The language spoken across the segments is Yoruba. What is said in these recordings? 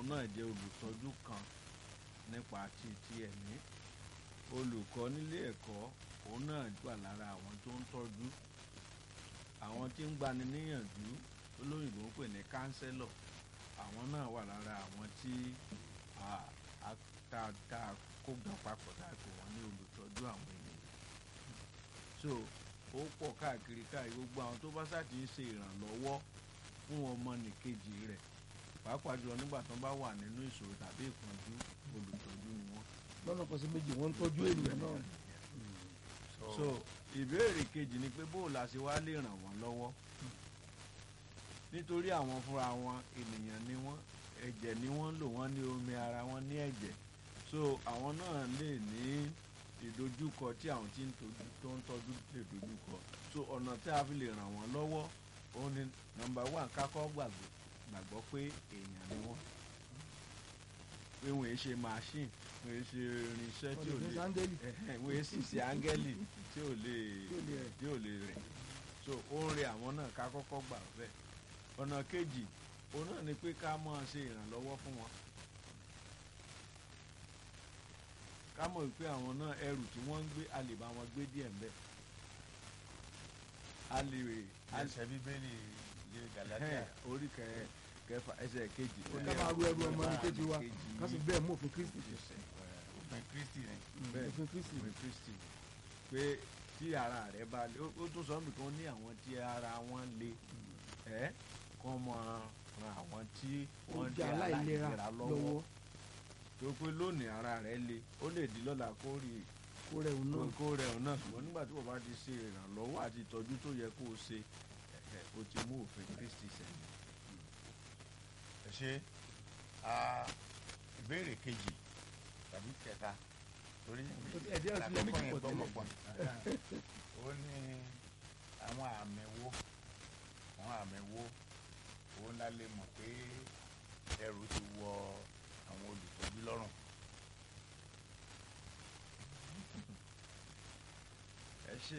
òun náà jẹ́ olùtọ́jú kan nípa ti ti ẹ̀mí olùkọ́ nílé ẹ̀kọ́ òun náà wà lára àwọn tó ń tọ́jú àwọn tí ń gbani níyànjú olóyìnbó ń pè ní kánsẹ́lọ̀ àwọn náà wà lára àwọn tí a- a- tá tá a kó gbà papọ̀ tá a pè wọ́n ní olùtọ́jú àwọn ènìyàn so ó pọ̀ káàkiri káàkiri gbogbo àwọn tó bá ṣáàtì ń ṣe ìrànlọ́wọ́ fún ọmọnìkejì rẹ̀ pàápàá jùlọ nígbà tó bá wà nínú ìṣòro tàbí ìpọ́njú olùtọ́jú ni wọ́n. lọ́nà kan sí méjì wọ́n ń tọ́jú ènìyàn náà so ìbéèrè kejì ni pé bóò la ṣe wá lè ràn wọ́n lọ́wọ́ nítorí àwọn fúnra wọn ènìyàn ni wọ́n ẹ̀jẹ̀ ni wọ́n ń lò wọ́n ní omi ara wọn ní ẹ̀jẹ̀ so àwọn náà lè ní ìdojúkọ tí àwọn tí ń tọ́jú tó ń tọ́jú lè dojúkọ so ọ̀nà tí a fi lè ràn wọ́n lọ́wọ́ òun ni nọ́mbà one kákọ́ gbàgbọ́ gbàgbọ́ pé èèyàn ni wọ́n pé wọ́n èé ṣe machine wọ́n èé ṣe irinṣẹ́ tí ò wọ́n lè lè fi sáńdẹ́lì ẹ̀hẹ́n, wọ́n èé sì ṣe áńgẹ́lì tí ò lè tí ò lè rẹ̀. tí ò lè rìn so ó ń re àwọn náà ká kọ́kọ́ gbà bẹ́ẹ̀ ọ̀nà kejì òun náà ni pé ká máa ṣe ìrànlọ́wọ́ fún wọn ká mọ̀ wípé àwọn náà ẹrù tí wọ́n ń gbé a lè bá wọn gbé díẹ̀ ń bẹ̀ a lè a lè ẹsẹ̀ bíbélì ilé galatia ẹ̀hẹ́n, orí kẹ- kẹfà ẹsẹ̀ kejì ó ní ká máa ru ẹrù ọmọ ní kejì wa kejì ká sì bẹ́ẹ̀ mú òfin kristi ṣe ẹsẹ̀, ẹ̀, òfin kristi ni bẹ́ẹ̀. òfin kristi ìwé kristi pé tí ara rẹ bá le ó ó tún sọ nìkan ní àwọn tí ara wọn le ẹ kọ́ mọ ran àwọn tí ó wọ́n jẹ́ jẹ́ aláìlera aláìlera lọ́wọ́ lọ́wọ́ tó pé lónìí ara rẹ le ó lè di lọ́la kó rí kó rẹ̀ òun náà kó rẹ̀ ọ̀nà ṣùgbọ́n nígbà tí wọ́n bá ti ṣe ìrànlọ́wọ́ àti ìtọ́jú tó yẹ kó o ṣe ẹ̀ o ti mú òfin kristi sẹ́yìn. ẹ ṣe ah, ìbéèrè kejì tàbí kẹta torí ẹ̀dí ọ̀sìn lẹ́mí àkọ́kọ́ ti yẹn pọ̀ tẹ́lẹ̀. gbọ́mọ̀pọ̀ ó ní àwọn àmì wo àwọn àmì wo òun la lè mọ̀ pé ẹrù ti wọ àwọn olùtọ́jú lọ́rùn ẹ ṣe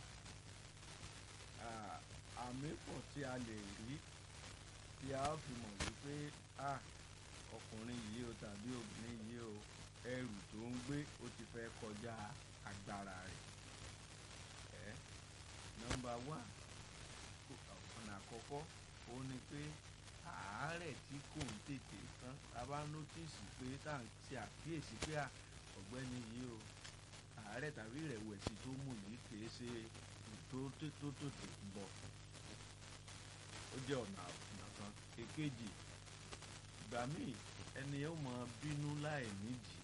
Ah, àmì pọ̀ tí a lè rí tí a ó fi mọ̀ wípé ah, ọkùnrin yìí o tàbí obìnrin yìí o ẹrù tó ń gbé ó ti fẹ́ kọjá agbára rẹ̀ ẹ nọ́mbà wá ọ̀nà àkọ́kọ́ ó ní pé àárẹ̀ tí kò ń tètè tán a bá nótìsì pé tá à ń ṣe àkíyèsí pé à, ọ̀gbẹ́ni yìí o àárẹ̀ tàbí ìrẹ̀wẹ̀sì tó mú yìí kìí ṣe tó tó tó tó tó ń bọ̀ ó jẹ́ ọ̀nà ọ̀nà kan èkejì ìgbà míì ẹni yóò máa bínú láì nídìí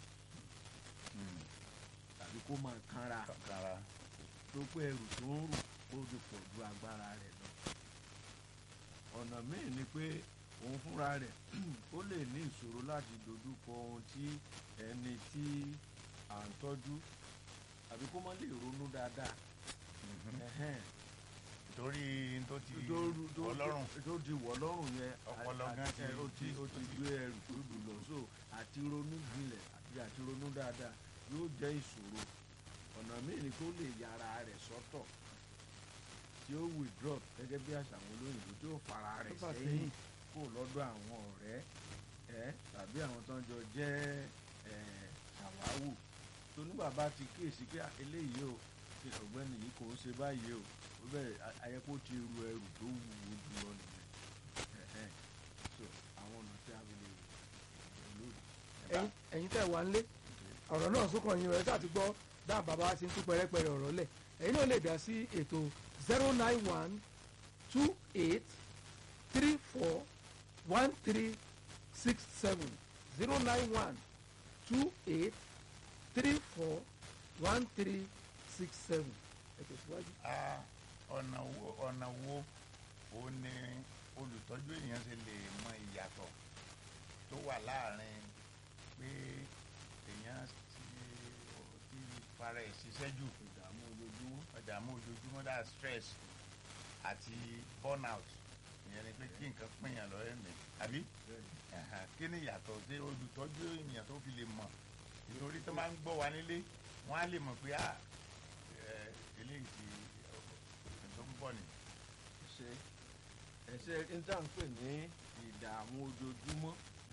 tàbí kó máa kánra kankara tó pé ẹrù tó ń rù ó ti pọ̀ ju agbára rẹ̀ lọ ọ̀nà míì ni pé òun fúnra rẹ̀ ó lè ní ìṣòro láti dojúkọ ohun tí ẹni tí à ń tọ́jú àbí kó má lè ronú dáadáa ẹ̀hẹ́n torí n tó ti tó rú- tó- ọlọ́run tó ti wọ̀ lọ́rùn yẹn Ọpọlọ àti- gan ti- ẹ, ó ti ó ti gbé ẹrù tó dùn lọ so àti ronú jinlẹ̀ àti àti ronú dáadáa yóò jẹ́ ìṣòro ọ̀nà míì ni kó lè yára rẹ̀ sọ́tọ̀ tí ó withdraw gẹ́gẹ́ bí àṣà àwọn olóyìnbó tí ó fara rẹ̀ fà sẹ́yìn sẹ́yìn. kó lọ́dọ̀ àwọn ọ̀rẹ́ ẹ tàbí àwọn tó ń jọ jẹ́ ẹ ṣàwáwù tó nígbà bá ti kíyèsí pé "Ah, eléyìí o ṣe ọ̀gbẹ́ni yìí kò ń ṣe báyìí o ó bẹ̀rẹ̀ a- ayẹ́pọ̀ ti ru ẹrù tó wúwo jù lọ nìyẹn Ẹ̀hẹ́n. so àwọn ọ̀nà tí a fi lè lòdì. ẹ̀yin ẹ̀yin tẹ́ wà nílé ọ̀rọ̀ náà sókàn yín rẹ̀ láti gbọ́ dáhùn bàbá wa ti ń tú pẹ́rẹ́pẹ́rẹ́ ọ̀rọ̀ lẹ̀ ẹ̀yin náà lè dá sí ètò zero nine one two eight three four one three six seven zero nine one two eight three four one three six seven ẹ tẹ̀síwájú. Ah, ọ̀nà wo ọ̀nà wo ó ní olùtọ́jú èèyàn ṣe lè mọ ìyàtọ̀ tó wà láàrin pé èèyàn ti ti fara ẹ̀ ṣiṣẹ́ jù ìdààmú ojoojúmọ́. ìdààmú ojoojúmọ́ dá stress àti burnout ìyẹn ni pé kí nǹkan pínyàn lọ́rẹ́ mi àbí Ẹ̀hẹ̀n, kí ni ìyàtọ̀ tí olùtọ́jú ènìyàn tó fi lè mọ̀ nítorí tó máa ń gbọ́ wa nílé wọ́n á lè mọ̀ pé à ẹ, eléyìí ti ọ̀sẹ̀ tó ń bọ̀ ni. ṣe ẹsẹ intanpe ní ìdààmú ojoojúmọ́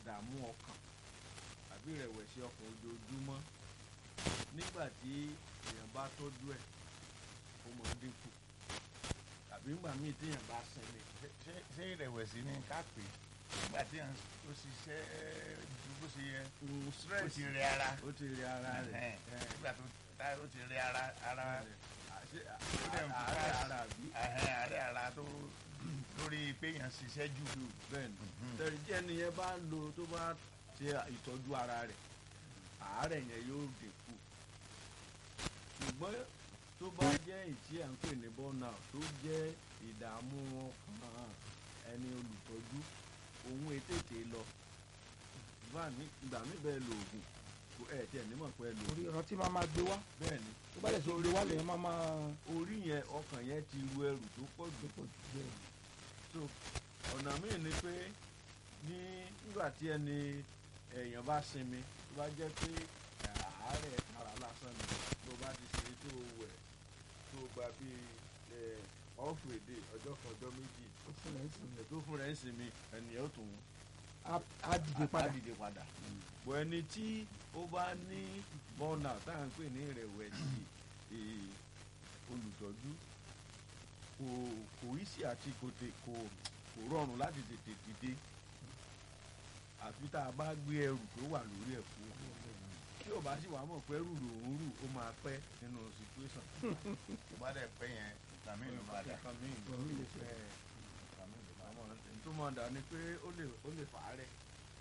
ìdààmú ọkàn àbí ìrẹ̀wẹ̀sì ọkàn ojoojúmọ́ nígbà tí èèyàn bá tọ́jú ẹ̀ ó máa ń dínkù tàbí nígbà míì téèyàn bá sinmi Ṣé- ṣé- ṣé ìrẹ̀wẹ̀sì ni ká pè é nígbà tí èèyàn ó ṣiṣẹ́ ju bó ṣe yẹ mm, ó stress ti rẹ ara ó ti rí ara rẹ̀ Ẹ̀hẹ́n. nígbà tó tá- ó ti rẹ ara ara àṣẹ dẹ̀ ń fi àárẹ̀ ká- ara bí ẹ̀hẹ́n, àárẹ̀ ara tó lórí pé èèyàn ṣiṣẹ́ jù bẹ́ẹ̀ ni Mhm. tẹ̀rí tí ẹni yẹn bá ń lo tó bá ṣe ìtọ́jú ara rẹ̀ àárẹ̀ yẹn yóò dínkù ṣùgbọ́n tó bá jẹ́ ìtí à ń pè ní burnout tó jẹ́ ìdààmú ọkàn ẹni olùtọ́jú òun ètètè lọ ìgbà mí- ìgbà mí bẹ́ẹ̀ lo oògùn kò ẹ̀ tiẹ̀ nímọ̀ pé ẹ lo orí oògùn ìrántí máa máa gbé wá bẹ́ẹ̀ ni tó bá lè ṣe gbé wá lèyàn máa máa orí yẹn ọkàn yẹn ti ru ẹrù tó pọ̀ jù pọ̀ jù bẹ́ẹ̀ so ọ̀nà míì ni pé ní nígbà tí ẹni èèyàn bá sinmi tó bá jẹ́ pé àárẹ̀ ara lásán ni tó bá ti ṣe tó wẹ̀ tó gba bíi ọ̀fù èdè ọjọ́ kan ọjọ́ méjì ó fún ẹ̀ ń sìn tó fún rẹ̀ ń sinmi ẹnìyẹn ó tún á- á dìde padà á dìde padà bọ̀ ẹni tí ó bá ní bọ́ọ̀nà tá à ń pè ní ìrẹ̀wẹ̀sì eh, olùtọ́jú kò kò í sí àti kò tè kò kò rọrùn láti tètè dìde àfi tá a bá gbé ẹrù tó wà lórí ẹ̀ fún tí ò bá sì wà mọ̀ pé ẹrù lòún rù ó máa pẹ́ nínú situation tó bá dẹ̀ pẹ́ yẹn ìgbà míì ló máa dà nǹkan míì ló Nǹkan míì lè lè ṣẹlẹ̀. ìgbà míì ló máa dà. àwọn ẹni tó máa dà ni pé ó lè ó lè fà á rẹ̀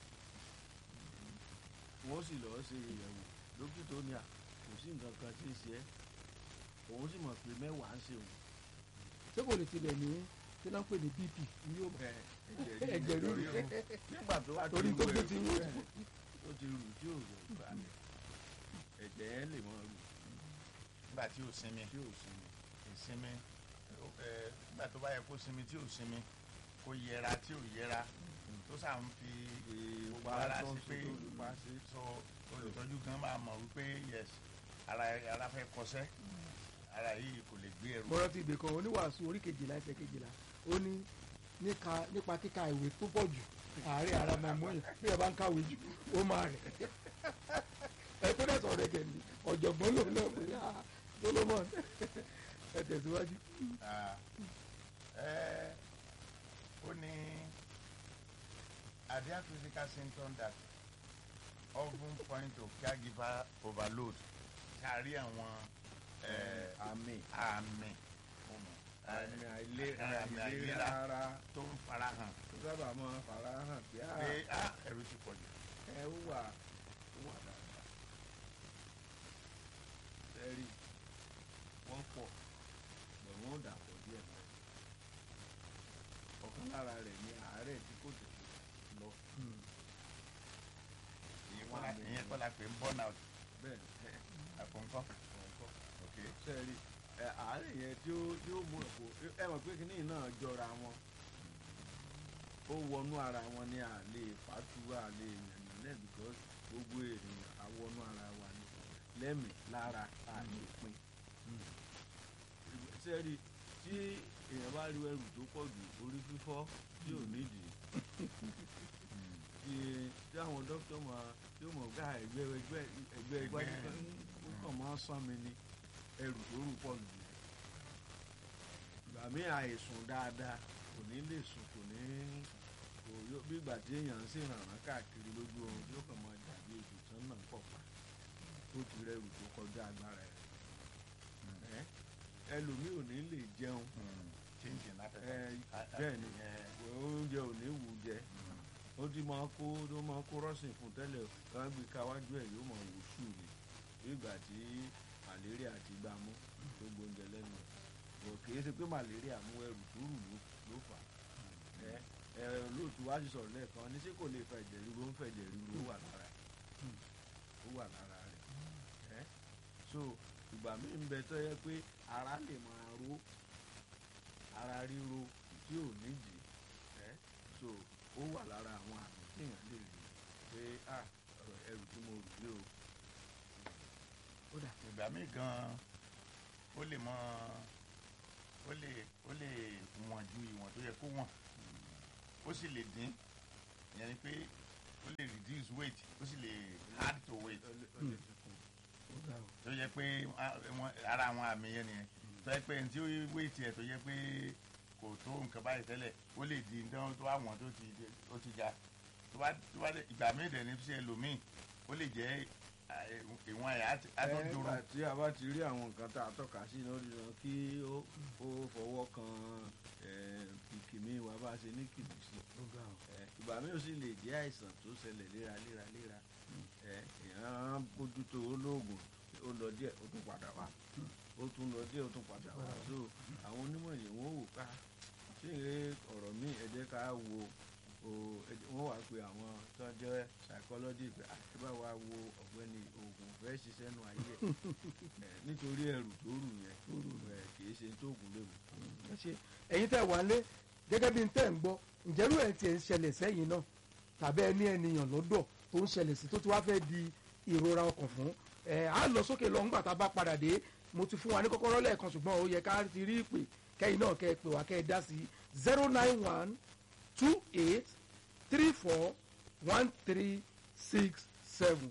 wọ́n sì lọ́ọ́ ṣe ìyẹ̀wò dókítà ó ní à kò sí nǹkan kan tí ń ṣe ẹ́ òun sì mọ̀ pé mẹ́wàá ń ṣe òun ṣé kò lè tilẹ̀ ní kí náà ń pè ní bp ní yóò bá bẹ́ẹ̀ ẹ̀jẹ̀ ríru nígbà tó wá torí tó gbé ti ń rú ó ti rù tí ò rẹ̀ gbà lẹ̀ ẹ̀jẹ̀ yẹn lè mọ rù nígbà tí ò sinmi tí ò sinmi ìsinmi ẹ nígbà tó bá yẹ kó sinmi tí ò sinmi kó yẹra tí ò yẹra tó sà ń fi gbogbo ara tó sí ń pé ṣe tó lùpá sí so olùtọ́jú gan máa mọ̀ wípé yes ara ara fẹ́ kọsẹ́ ara yìí kò lè gbé ẹrù mo rántí ibì kan oníwàásù orí kejìlá ẹsẹ̀ kejìlá ó ní níka nípa kíka ìwé tó pọ̀ jù àárẹ̀ ara máa mú yàn bí ẹ bá ń kàwé jù ó máa rẹ̀ ẹ tó dẹ̀ sọ̀rọ̀ ẹ̀gẹ̀ ni ọ̀jọ̀gbọ́n lòun náà pé ah Solomon ẹ tẹ̀síwájú. Ah, ẹ ó ní are there physical symptoms that often point to caregiver overload kárí àwọn ẹ, àmì àmì àmì àìlera àmì àìlera ara tó ń farahàn tó sábà máa fara hàn pé à pé ah, ẹ̀rù ti pọ̀ jù. ẹ ó wà ó wà dáadáa sẹ́rí wọ́n pọ̀ bẹ̀ wọ́n ò dàpọ̀ díẹ̀ náà ọ̀kan lára rẹ̀ ní àárẹ̀ tí kò tètè lọ ìyẹn kọ́ la ìyẹn kọ́ la pè ń burn out bẹ́ẹ̀ ẹ̀ àpòǹkọ́ ọ̀kọ́ ok sẹ́rí ẹ àárẹ̀ yẹn tí ó tí ó mú ẹ̀kọ́ ẹ mọ̀ pé kínní náà jọra wọn ó wọnú ara wọn ní àlè fàtú àlè yànnà náà because gbogbo ènìyàn àwọnú ara wa ni lẹ́mìí lára àlè pin sẹ́rí tí èèyàn bá rí ẹrù tó pọ̀ jù orí fífọ́ tí ò nídìí tí tí àwọn dókítà máa tí ó mọ̀ gbá ẹgbẹ́ ẹgbẹ́ ẹgbẹ́ ẹgbẹ́ ó kàn máa ń sán mi ni ẹrù tó rù pọ̀ jù ìgbà míì àìsùn dáadáa kò ní lè sùn kò ní kò yó bí ìgbà tí èèyàn ń ṣèrànràn káàkiri lójú oorun tí ó kàn máa dàbí ètò tán náà pọ̀ pa ó ti rẹrù tó kọjá agbára ẹ̀ ẹ́ ẹlòmíì ò ní lè jẹun change in ẹ appetite. bẹ́ẹ̀ ni Ìyẹn, oúnjẹ ò ní wù jẹ ó ti máa kó tó máa kó rọ́ọ̀sìn fún tẹ́lẹ̀ wọ́n gbé káwájú ẹ̀ yóò máa wò sùn ni bí ìgbà tí malaria ti gbá mú tó gbóúnjẹ lẹ́nu ẹ̀ bọ̀ kìí ṣe pé malaria mú ẹrù tó rù ló ló fà á ẹ ẹ lóòtú wá sí sọ̀rọ̀ lẹ́ẹ̀kan ní ṣé kò lè fa ẹ̀jẹ̀ ríru ó ń fẹ̀jẹ̀ ríru ó wà lára ẹ̀ ó wà lára rẹ̀ ẹ so ìgbà míì ń bẹ tó yẹ pé ara lè máa ró ara ríro tí ò nídìí ẹ so ó wà lára àwọn àmì téèyàn lè rí pé ah ọ̀rọ̀ ẹrù tí mo rù lé o ó dà ìgbà míì gan ó lè mọ ó lè ó lè wọ̀n ju ìwọ̀n tó yẹ kó wọ̀n ó sì lè dín ìyẹn ni pé ó lè weight ó sì lè add to weight ó lè- ó lè fi kún. ó ga o. tó yẹ pé ah, wọn- ara àwọn àmì yẹn nìyẹn tó yẹ pé ẹni tí ó weight yẹ tó yẹ pé kò tó nǹkan báyìí tẹ́lẹ̀ ó lè di nǹkan tó àwọn tó ti ó ti ga tó bá tó bá dé ìgbà míì dẹ̀ ní fi ṣe ẹlòmíì ó lè jẹ́ ah, ìwọ̀n ẹ̀ á ti- á tó ẹ dúró nígbà tí a bá ti rí àwọn nǹkan tá a tọ́ka sí lórí wọn kí ó ó fọwọ́ kan kìkìmí wa bá ṣe ní kìmí sí ó ga o. ẹ, ìgbà míì ó sì lè jẹ́ àìsàn tó ṣẹlẹ̀ léraléra léra ẹ, èèyàn bójútó olóògùn ó lọ díẹ̀ ó tún padà wá ó tún lọ díẹ̀ ó tún padà wá so àwọn onímọ̀ yìí wọ́n wò ká ṣé ìrè ọ̀rọ̀ míì ẹ jẹ́ ká wo o ẹ jẹ́- wọ́n wá pe àwọn tó ń jẹ́ psychology pé àti bá wa wo ọ̀gbẹ́ni oògùn fẹ́ ṣiṣẹ́ nù ayé ẹ̀ ẹ̀, nítorí ẹrù tó rù yẹn ẹ̀, kì í ṣe tó oògùn léwu. ẹ ṣe ẹ̀yin tẹ́ wà lé gẹ́gẹ́ bí n tẹ́ ń gbọ́ ǹjẹ́rú ẹ̀ tiẹ̀ ń ṣẹlẹ̀ sẹ́yìn náà tàbí ẹni ènìyàn lọ́dọ̀ tó ń ṣẹlẹ̀ sí tó ti wá fẹ́ di ìrora ọkàn fún ẹ̀ á lọ sókè lọ ńgbà tá a bá padà dé mo ti fún wa ní kọ́kọ́rọ́ lẹ́ẹ̀kan ṣùgbọ́n ó yẹ ká ti rí ìpè kẹ́yìn náà kẹ́ ẹ pè wá kẹ́ ẹ dá sí zero nine one two eight three four one three six seven.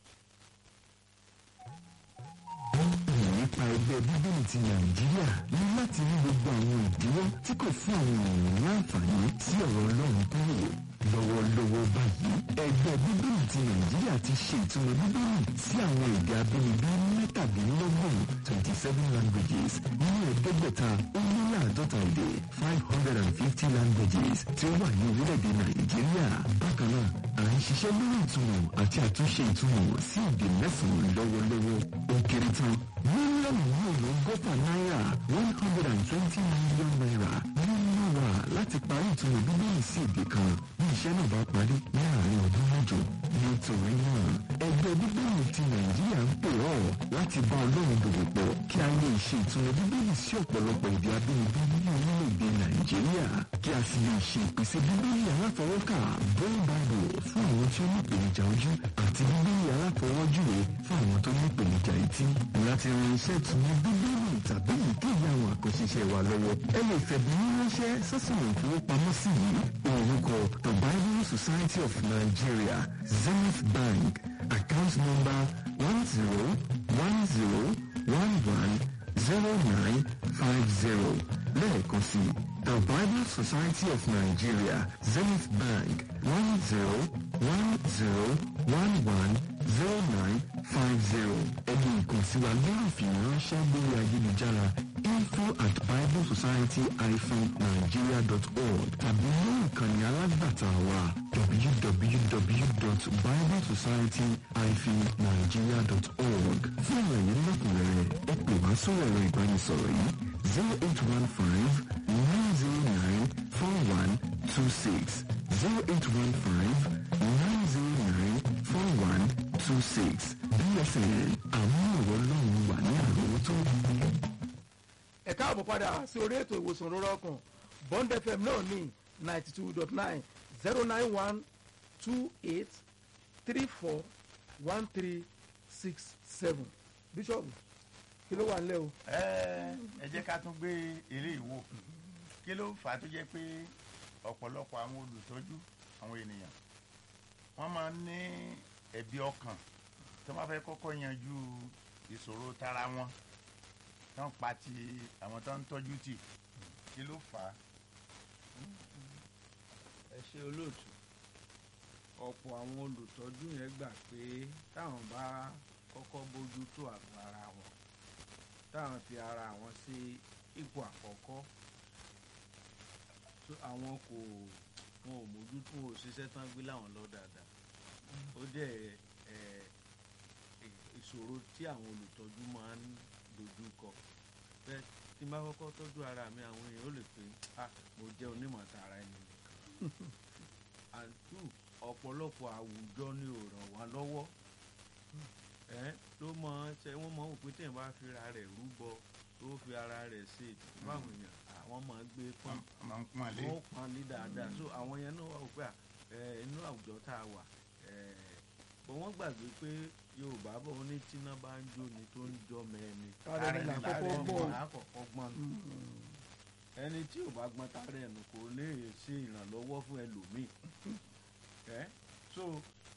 nípa ẹgbẹ́ bíbélì ti nàìjíríà ní láti rí gbogbo àwọn ìdíwọ́ tí kò fún àwọn ènìyàn ní àǹfààní sí ọ̀rọ̀ ọlọ́run kúrò lọ́wọ́lọ́wọ́ báyìí ẹgbẹ́ bíbélì ti nàìjíríà ti ṣe ìtumọ̀ bíbélì sí àwọn èdè abínibí mẹ́tàdínlọ́gbọ̀n twenty seven languages nínú ẹ̀ẹ́dẹ́gbẹ̀ta ó lé láàdọ́ta èdè five hundred and fifty languages tí ó wà ní orílẹ̀-èdè nàìjíríà bákan náà à ń ṣiṣẹ́ lórí ìtumọ̀ àti àtúnṣe ìtumọ̀ sí èdè mẹ́sàn-án lọ́wọ́lọ́wọ́ ó kéré tán mílíọ̀nù márùn-ún gọ́fà náírà one hundred and twenty million naira nínú wa láti parí ìtumọ̀ bíbélì sí èdè kan bí iṣẹ́ náà bá parí ní àárín ọdún mẹ́jọ nítorí náà ẹgbẹ́ bíbélì ti nàìjíríà ń pè ọ́ láti bá ọlọ́run dòwò pọ̀ kí a lè ṣe ìtumọ̀ bíbélì sí ọ̀pọ̀lọpọ̀ èdè abínibí ní orílẹ̀-èdè nàìjíríà kí a sì lè ṣe ìpèsè bíbélì aláfọwọ́kà braille bible fún àwọn tí ó ní ìpèníjà ojú àti bíbélì aláfọwọ́júwe fún àwọn tó ní ìpèníjà etí láti ran iṣẹ́ ìtumọ̀ bíbélì tàbí ìkéyìí àwọn àkọsíṣẹ́ wa lọ́wọ́ ẹ lè fẹ̀bùn ránṣẹ́ sọ́sìmọ̀ ìfowópamọ́sí yìí orúkọ the bible society of nigeria zenith bank account number one zero one zero one one zero nine five zero lẹ́ẹ̀kan sí the bible society of nigeria zenith bank one zero one zero one one zero nine five zero ẹni ìkànsíwa lórí ìfìwéránṣẹ́ lórí ayélujára info at biblesociety-nigeria dot org tàbí lórí ìkànnì alágbàtà wa www.biblesociety-nigeria dot org fún ìròyìn lẹ́kùnrẹ́rẹ́ ẹ pè wá sórí ẹ̀rọ ìbánisọ̀rọ̀ yìí zero eight one five nine zero nine four one two six zero eight one five nine zero nine four one two six bsn àwọn ọ̀rọ̀ ọlọ́run wà ní àròwọ́tó. ẹ káàbọ̀ padà sí orí ètò ìwòsàn rọrọ ọkàn bond fm náà ní ninety two dot nine zero nine one two eight three four one three six seven bíṣọ̀bù kí ló wà nílẹ̀ o. ẹ ẹ jẹ́ ká tún gbé eré ìwò kí ló fà á tó jẹ́ pé ọ̀pọ̀lọpọ̀ àwọn olùtọ́jú àwọn ènìyàn wọ́n máa ń ní ẹ̀bi ọkàn tó máa fẹ́ kọ́kọ́ yanjú ìṣòro tara wọn tó ń pa ti àwọn tó ń tọ́jú tì kí ló fà á. ẹ ṣe olóòtú ọ̀pọ̀ àwọn olùtọ́jú yẹn gbà pé táwọn bá kọ́kọ́ bójú tó àgọ́ ara wọn táwọn fi ara wọn sí ipò àkọ́kọ́ tó àwọn kò wọn ò mójútó wọn ò ṣiṣẹ́ tán gbé láwọn lọ dáadáa ó jẹ́ ẹ ẹ ìṣòro tí àwọn olùtọ́jú máa ń dojú kọ bẹ́ẹ̀ tí n bá kọ́kọ́ tọ́jú ara mi àwọn èèyàn ó lè pè ah mo jẹ́ onímọ̀ tara ẹni nìkan and two ọ̀pọ̀lọpọ̀ àwùjọ ni ò ràn wá lọ́wọ́ ẹ ló mọ ṣe wọ́n mọ òpin téèyàn bá fi ara rẹ̀ rúbọ tó fi ara rẹ̀ ṣe ètùtù fáwọn èèyàn àwọn máa gbé pọ́n wọ́n máa ń pọ́n àlé wọ́n pọ́n lé dáadáa so àwọn yẹn náà wà pé inú àwùjọ tá a wà bọ̀ wọ́n gbàgbé pé yorùbá bọ̀ wọ́n ní tíná bá ń jó ni tó ń jọ mẹ́ni káàrọ̀ ní Ààrẹ làkọ́kọ́ ní gbọ́ àkọ́kọ́ gbọ́n nù ẹni tí ò bá gbọ́n tààrẹ ẹnu kò lè ṣe ìrànlọ́wọ́ fún ẹlòmíì ẹ so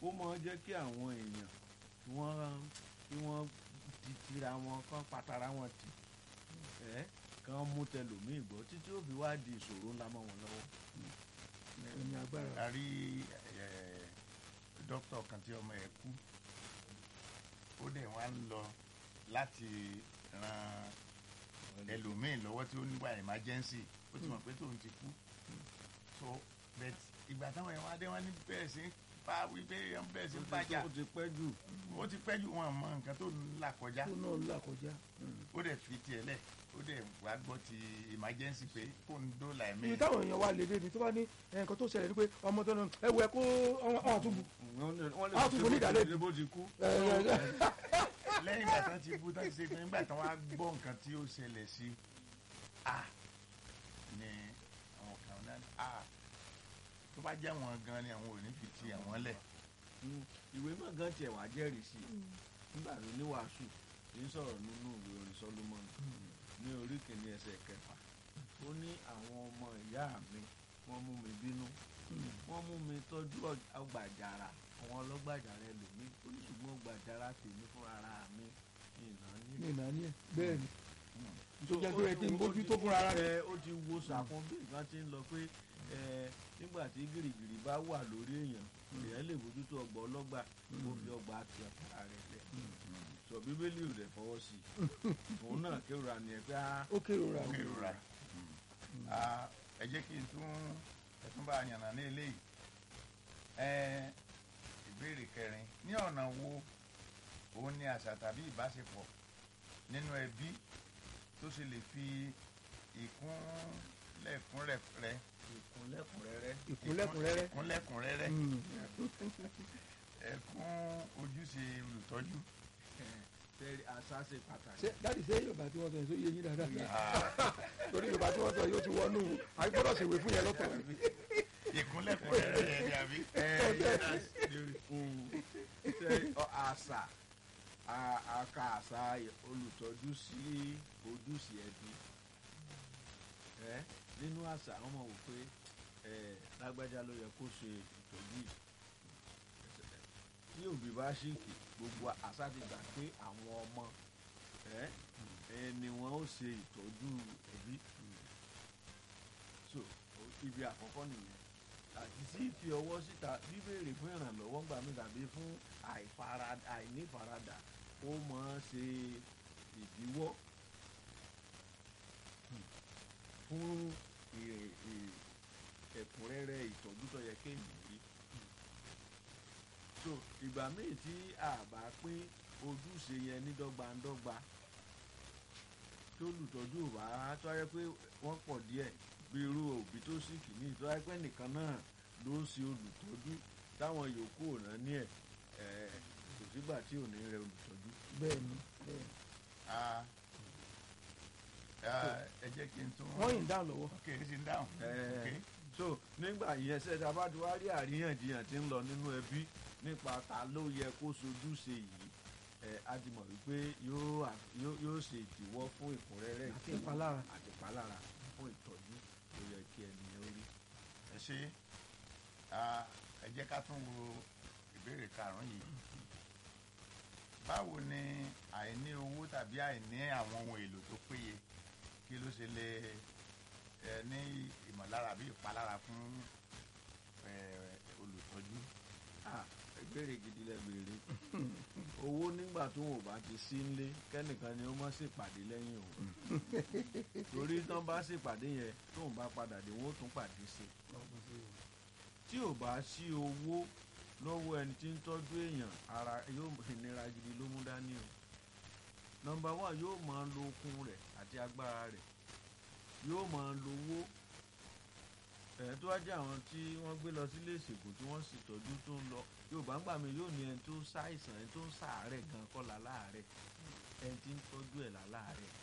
ó máa ń jẹ́ kí àwọn èèyàn kí wọ́n kí wọ́n ti tira wọn kán patara wọn tì ẹ́ kán mú tẹlòmíì gbọ́ títí ó fi wá di ìṣòro ńlá mọ́ wọn lọ́wọ́. ẹni agbára a rí ẹ, dókítà kan tí ọmọ ẹ̀ kú ó dẹ̀ wá ń lọ láti ran ẹlòmíì lọ́wọ́ tí ó nígbà emergency ó ti mọ̀ pé tóun ti kú so but ìgbà táwọn ẹ̀ wá dé wọ́n ní bẹ́ẹ̀ sí ń bá wípé wọ́n bẹ́ẹ̀ sí ń bàjá ó ti pẹ́ jù ó ti pẹ́ jù wọn mọ nǹkan tó ń là kọjá tó náà ń là kọjá. ó dẹ̀ fi tiẹ̀ lẹ̀ ó dẹ̀ wá gbọ́ ti emergency pé kó ń dóòlà ẹ̀mí ibi táwọn èèyàn wa lè dé ni tó bá ní nǹkan tó ṣẹlẹ̀ ni pé ọmọ tó náà ẹ wọ ẹ kó ọ̀hún tún bu. wọ́n lè wọ́n lè Á tún ṣe fún ní bó ti- ìdálẹ́bi. bó ti kú. ẹ, ẹ, ẹ. lẹ́yìn ìgbà tán ti bú tán ti ṣe pé nígbà tán wá gbọ́ nǹkan tí ó ṣẹlẹ̀ sí a ní àwọn kan náà ní a tó bá jẹ́ wọn gan ni àwọn ò ní fi ti àwọn lẹ̀ Mm, ìwé náà gan tiẹ̀ wá jẹ́rìí sí i nígbà tó ní wàásù ń sọ̀rọ̀ nínú ìwé orin Solomon ní orí kìíní ẹsẹ̀ kẹfà ó ní àwọn ọmọ ìyá mi wọ́n mú mi bínú wọ́n mú mi tọ́jú ọg- ọgbà àjàrà àwọn ọlọ́gbà àjàrà ẹlòmíì ó ní ṣùgbọ́n ọgbà àjàrà tèmi fún ara mi ìná ní. ní ìnáni ẹ bẹ́ẹ̀ ni tó jẹ́ pé ẹ ti ń bójú tó fúnra ara rẹ̀. ẹ ó ti wo sàkún bí nǹkan ti ń lọ pé ẹ nígbà tí gìrìgìrì bá wà lórí èèyàn èèyàn lè bójú tó ọgbà ọlọ́gbà ó fi ọgbà àti ọ̀tá rẹ̀ lẹ̀ sọ bíbélì rẹ̀ fọwọ́ sí i òun náà kérora ni ẹ pé á ó kérora ó kérora Ah, ẹ jẹ́ kí n tún ẹ tún bá a yànnà ní eléyìí ẹ ìbéèrè kẹrin ní ọ̀nà wo òun ni àṣà tàbí ìbáṣepọ̀ nínú ẹbí tó ṣe lè fi ìkúnlẹ̀kúnrẹ́rẹ́ ìkúnlẹ̀kúnrẹ́rẹ́ ìkúnlẹ̀kúnrẹ́rẹ́. ìkúnlẹ̀kúnrẹ́rẹ́ Mm. ẹ̀kún ojúṣe olùtọ́jú tẹ́lẹ̀ àṣà ṣe pàtàkì. ṣé dáàdi ṣé yorùbá tí wọ́n sọ yẹn sọ yé yín dáadáa Ah, torí yorùbá tí wọ́n sọ yóò ti wọnú àgbọ̀dọ̀ ṣèwé fún yẹn lọ́tọ̀ ìkúnlẹ̀kúnrẹ́rẹ́ yẹn ni àbí. ẹ ṣe àṣà a- a ka àṣà olùtọ́jú sí ojúṣe ẹbí ẹ nínú àṣà wọn mọ̀ wò pé ẹ lágbájá ló yẹ kó ṣe ìtọ́jú yìí tí òbí bá ṣìkì gbogbo àṣà ti gbà pé àwọn ọmọ ẹ ẹ ni wọn ó ṣe ìtọ́jú ẹbí so o- ibi àkọ́kọ́ nìyẹn àti sí fi ọwọ́ síta bíbèrè fún ìrànlọ́wọ́ gbà mí tàbí fún àìfarada àìnífaradà ó máa ń ṣe ìdíwọ́ fún ì- ì- ẹ̀kúnrẹ́rẹ́ ìtọ́jú tó yẹ kéèyàn rí. so ìgbà míì tí a bá pín ojúṣe yẹn ní dọ́gbandọ́gba tó lùtọ́jú ò bá tó yẹ pé wọ́n pọ̀ díẹ̀ bí irú òbí tó sì kìíní tó yẹ pé nìkan náà ló ń ṣe olùtọ́jú táwọn yòókù ò rán ní ẹ̀ ẹ̀ kò sígbà tí ò ní rẹ olùtọ́jú. bẹ́ẹ̀ ni bẹ́ẹ̀ ni. Ah, ah, ẹ jẹ́ kí n tún. wọ́n yìn dáhùn lọ́wọ́ ok ẹ sì ń dáhùn. Ẹ, ok so nígbà yẹn ṣẹ́ta bá ti wá rí àríyànjiyàn tí ń lọ nínú ẹbí nípa ta ló yẹ kó sojúṣe yìí ẹ á ti mọ̀ wípé yóò à- yóò yóò ṣe ìdíwọ́ fún ìkúnrẹ́rẹ́ Àti ìtọ́jú ìpalára. àti ìpalára fún ìtọ́jú tó yẹ kí ẹni yẹn ó rí. ẹ ṣe ah, ẹ jẹ́ ká tún wo ìbéèrè karùn-ún yìí. báwo ni àìní owó tàbí àìní àwọn ohun èlò tó péye kí ló ṣe lè ẹ ní ìmọ̀lára àbí ìpalára fún ẹ, olùtọ́jú. Ah, ìbéèrè gidi lẹ béèrè owó nígbà tó wọn ò bá ti sí nílé kẹ́nìkan ni ó mọ̀ ṣèpàdé lẹ́yìn o torí tán bá ṣèpàdé yẹn tóun bá padà dé wọn ó tún pàdé sí i tí ò bá sí owó lọ́wọ́ ẹni tí ń tọ́jú èèyàn ara yóò ìnira gidi ló mú dání o nọ́mbà one yóò máa lo okun rẹ̀ àti agbára rẹ̀ yóò máa lo owó ẹ̀ tó wá jẹ́ àwọn tí wọ́n gbé lọ sílé ìṣègùn tí wọ́n sì tọ́jú tó ń lọ yorùbá ń gbà mí yóò ní ẹni tó ń ṣàìsàn ẹni tó ń ṣàárẹ̀ gan kọ́ la láàárẹ̀ ẹni tí ń tọ́jú ẹ̀ la láàárẹ̀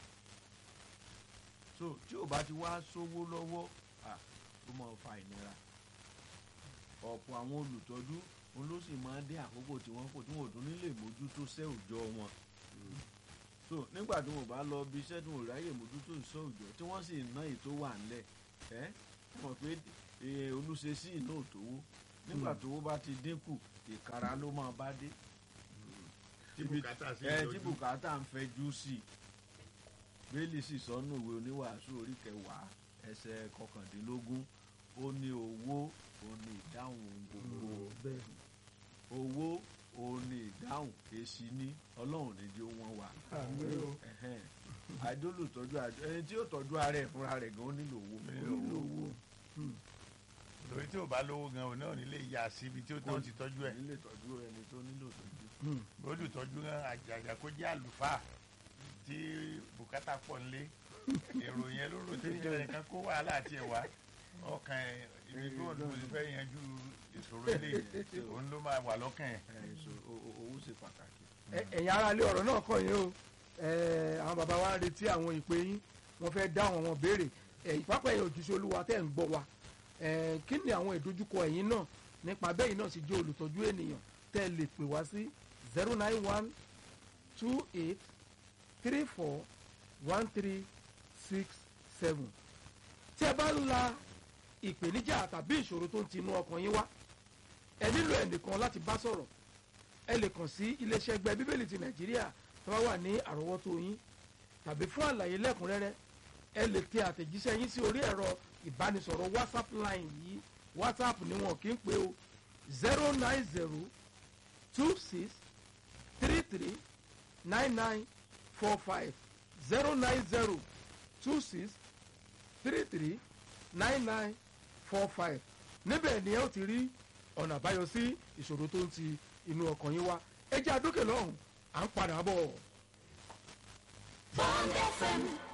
so tí ò bá ti wá sówó lọ́wọ́ à ó máa fa ìnira ọ̀pọ̀ àwọn olùtọ́jú òun ló sì máa ń dín àkókò tí wọ́n kò tí wọ́n ò tún nílè mójútó sẹ́ òòjọ́ wọn so nígbà tí wọn bá lọ bí iṣẹ́ tí wọn ò ráyè mójútó ìṣọ́ òòjọ́ tí wọ́n sì ná ètò wà ńlẹ̀ ẹ́ mọ̀ pé eh, olùṣesí iná ò tówó nígbà tówó bá ti dínkù ìkara ló máa bá dé tí bùkátà sí ẹ tí ìjọjú bùkátà ń fẹjú sí i bẹ́ẹ̀lì sì sọnù ìwé oníwàásù orí kẹwàá ẹsẹ̀ kọkàndínlógún ó ní owó ó ní ìdáhùn gbogbo bẹ́ẹ̀ owó ó ní ìdáhùn èsì ní ọlọ́run ní di wọ́n wà àmì o Ẹhẹ́n. àìdólùtọ́jú àjọ ẹni tí yóò tọ́jú ara ẹ̀ fúnra rẹ̀ gan ó nílò owó Nílò owó. owó lórí tí ò bá lówó gan òun náà nílé yà síbi tí ó tó ti tọ́jú ẹ̀ nílé tọ́jú ẹni tó nílò tọ́jú olùtọ́jú gan àjàjà kó jẹ́ àlùfáà tí bùkátà pọ̀ nílé èrò yẹn ló rò tí ìjọba nìkan kó wàhálà àti ẹ̀wà ọkàn ẹ̀ ibi tó ń lò fẹ́ yanjú ìṣòro ilé òun ló máa wà lọ́kàn ẹ̀. ẹ̀ so o- o- owó ṣe pàtàkì. Ẹ- ẹ̀yin ará ilé ọ̀rọ̀ náà kàn yín o Ẹ, àwọn bàbá wa ń retí àwọn ìpè yín wọ́n fẹ́ dá àwọn ọmọ béèrè ẹ̀yin pápá ẹ̀yin òjíṣẹ́ olúwa tẹ́ ń gbọ́ wa Ẹ, kí ni àwọn ìdojúkọ ẹ̀yin náà nípa bẹ́ẹ̀ náà sì jẹ́ olùtọ́jú ènìyàn tẹ́ ẹ lè pè wá sí zero nine one two eight three four one three six seven tí ẹ bá ń la ìpèníjà tàbí ìṣòro tó ń tinú ọkàn yín wá ẹ nílò ẹnìkan láti bá sọ̀rọ̀ ẹ lè kàn sí iléeṣẹ́ ẹgbẹ́ bíbélì ti nàìjíríà tó bá wà ní àrọ́wọ́tó yín tàbí fún àlàyé lẹ́kùnrẹ́rẹ́ ẹ lè tẹ àtẹ̀jíṣẹ́ yín sí orí ẹ̀rọ ìbánisọ̀rọ̀ whatsapp line yìí whatsapp ni wọn kì í pé o zero nine zero two six three three nine nine four five zero nine zero two six three three nine nine four five níbẹ̀ ni ẹ ó ti rí ọ̀nà àbáyọ sí ìṣòro tó ń ti inú ọkàn yín wá ẹ jẹ́ àdókè lọ́hùn à ń padà bọ̀. Bond FM